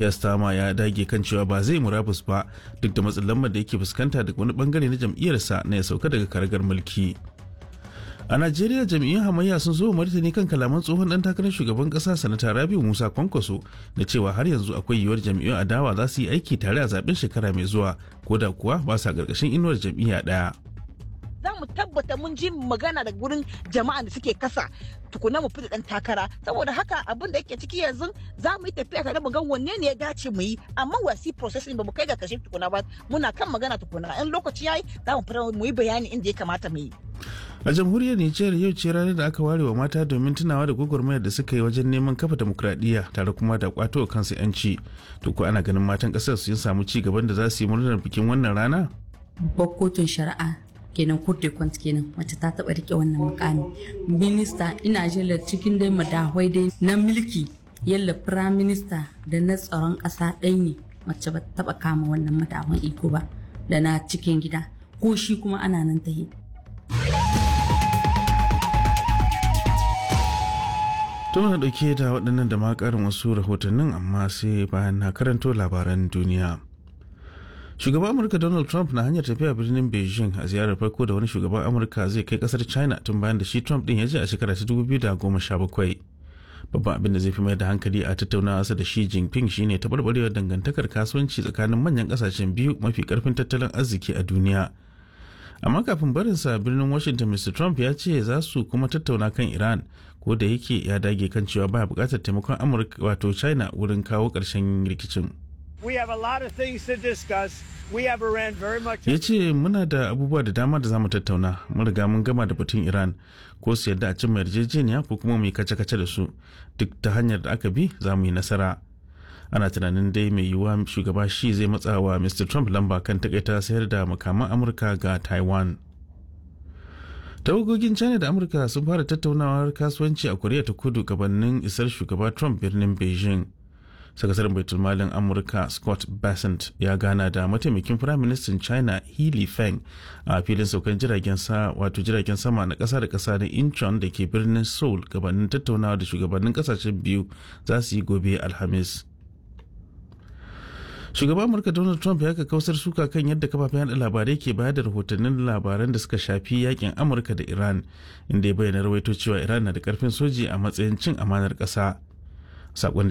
Yastama ya dage kan cewa ba zai murabus ba duk da matsin lambar da yake fuskanta daga wani bangare na jam'iyyarsa na ya sauka daga karagar mulki. A Najeriya jam'iyyun hamayya sun zo martani kan kalaman tsohon dan takarar shugaban kasa sanata Rabiu Musa Kwankwaso na cewa har yanzu akwai yiwuwar jam'iyyun adawa za su yi aiki tare a zaben shekara mai zuwa ko da kuwa ba sa karkashin inuwar jam'iyya daya. za mu tabbata mun ji magana da gurin jama'a da suke kasa tukuna mu fita dan takara saboda haka abin da yake ciki yanzu za mu yi tafiya tare mu ga wanne ne ya dace mu yi amma wasi processing ba mu kai ga kashe tukuna ba muna kan magana tukuna in lokaci yayi za mu fara mu yi bayani inda ya kamata mu yi a jamhuriyar nijar yau ce ranar da aka ware wa mata domin tunawa da gwagwarmayar da suka yi wajen neman kafa demokradiyya tare kuma da kwato kansu yanci to ko ana ganin matan kasar sun samu ci gaban da za su yi murnar bikin wannan rana babbar kotun shari'a kenan court kwant kenan wacce ta taba rike wannan mukami minista ina jela cikin dai madahwai dai na mulki yalla prime minister da na tsaron kasa ɗaya ne wacce ba taba kama wannan madahwan iko ba da na cikin gida ko shi kuma ana nan ta yi to na dauke da waɗannan da ma ƙarin wasu rahotannin amma sai bayan na karanto labaran duniya shugaban amurka donald trump na hanyar tafiya birnin beijing a ziyarar farko da wani shugaban amurka zai kai kasar china tun bayan da shi trump din ya je a shekara ta 2017 babban abin da zai fi mai da hankali a tattaunawa da shi jinping shine taɓarɓarewar dangantakar kasuwanci tsakanin manyan kasashen biyu mafi karfin tattalin arziki a duniya amma kafin barinsa birnin washington mr trump ya ce za su kuma tattauna kan iran ko da yake ya dage kan cewa baya bukatar taimakon amurka wato china wurin kawo ƙarshen rikicin ya ce muna da abubuwa da dama da zamu tattauna mun riga mun gama da batun iran ko su yadda a cimma yarjejeniya ko kuma mu yi kace-kace da su duk ta hanyar da aka bi za mu yi nasara ana tunanin dai mai yiwuwa shugaba shi zai matsa wa mr trump lamba kan takaita sayar da makaman amurka ga taiwan tawagogin china da amurka sun fara tattaunawar kasuwanci a koriya ta kudu gabanin isar shugaba trump birnin beijing sakataren baitulmalin amurka scott bassent ya gana da mataimakin firaministan china healy feng a filin saukan jiragen sa wato jiragen sama na kasa da kasa na incheon da ke birnin seoul gabanin tattaunawa da shugabannin kasashen biyu za su yi gobe alhamis shugaban amurka donald trump ya kausar suka kan yadda kafafen yada labarai ke bayar da rahotannin labaran da suka shafi yakin amurka da iran inda ya bayyana rawaito cewa iran na da karfin soji a matsayin cin amanar ƙasa sakon